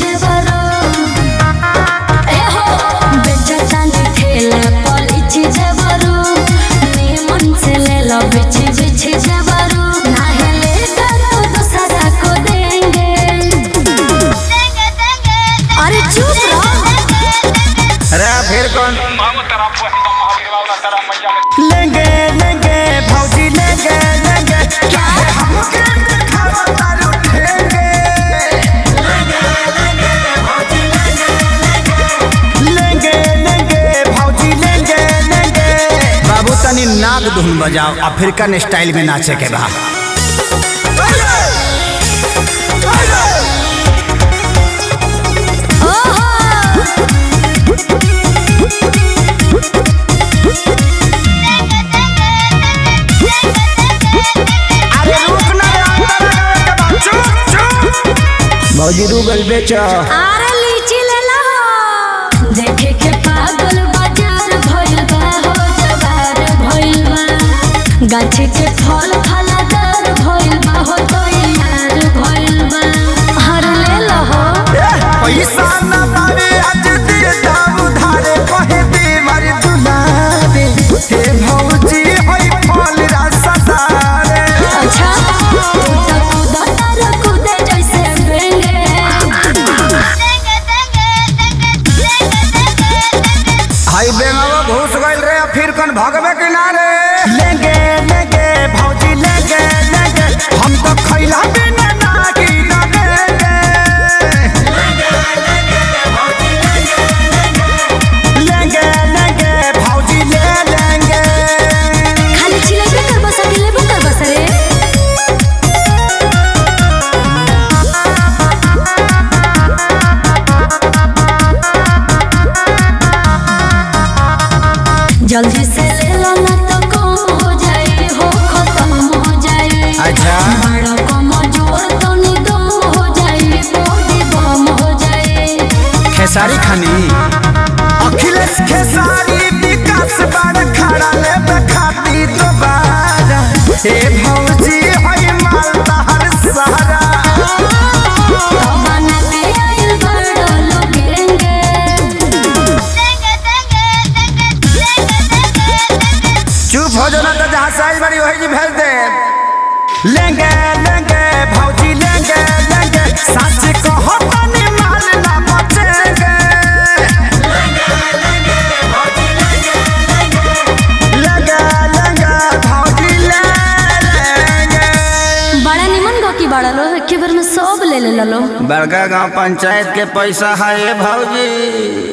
जेवरो ए हो बेचतानी ठेला पलिची जेवरो निमन से ले लो बिछी बिछी जेवरो नाहे ले करो दूसरा को देंगे अरे चुप रहो अरे फिर कौन लेंगे लेंगे भौजी लेंगे लेंगे क्या है हमके दिखावा तारू ठेंगे लेंगे लेंगे भौजी लेंगे लेंगे बाबू तनी नाग धुन बजाओ अफ्रीकन स्टाइल में नाचे के बा अरे रुक ना रे अंदर लगावे के बा चुप चुप भौजी रूगल बेचो अरे लीची ले लो देखे के पागल बाजार भइल बा हो जवार भइल बा गाछी के फल फलादार भइल बा हो तो यार भइल बा हर ले लो हो पैसा न पावे आज दिए दाम उधारे कहे बीमार दुलारे हे भौजी होई फल रसदारे अच्छा तू तो कूदा तारा कूदे जैसे बेंगे हाई बेंगावा घुस गइल रे फिर कौन भगवे किनारे लेंगे लेंगे भौजी लेंगे लेंगे हम तो खैला बिना ना की ना लेंगे लेंगे भौजी ले लेंगे खाली चिलेबे कर बसा दिलेबो कर बसा रे जल्दी से ले लो ना तो कम हो जाए हो खत्म हो जाए अच्छा बड़ा कम जोर तो निदम हो जाए बॉडी बम हो जाए खेसारी खानी अखिलेश खेसारी विकास बार खड़ा ले बखाती दोबारा हे भौजी होई मालदा हर सहारा तो बना के आइल बड़ो लोगेंगे चुप हो जाना तो जहाँ साइज बड़ी वही जी भेज दे लेंगे लेंगे भौजी लेंगे लेंगे सच कहो तनी माल ना बचेंगे लेंगे लेंगे भौजी ले लेंगे बड़ा निमन गो की बड़ा लो एक बार में सब ले ले लो बड़का गांव पंचायत के पैसा है भौजी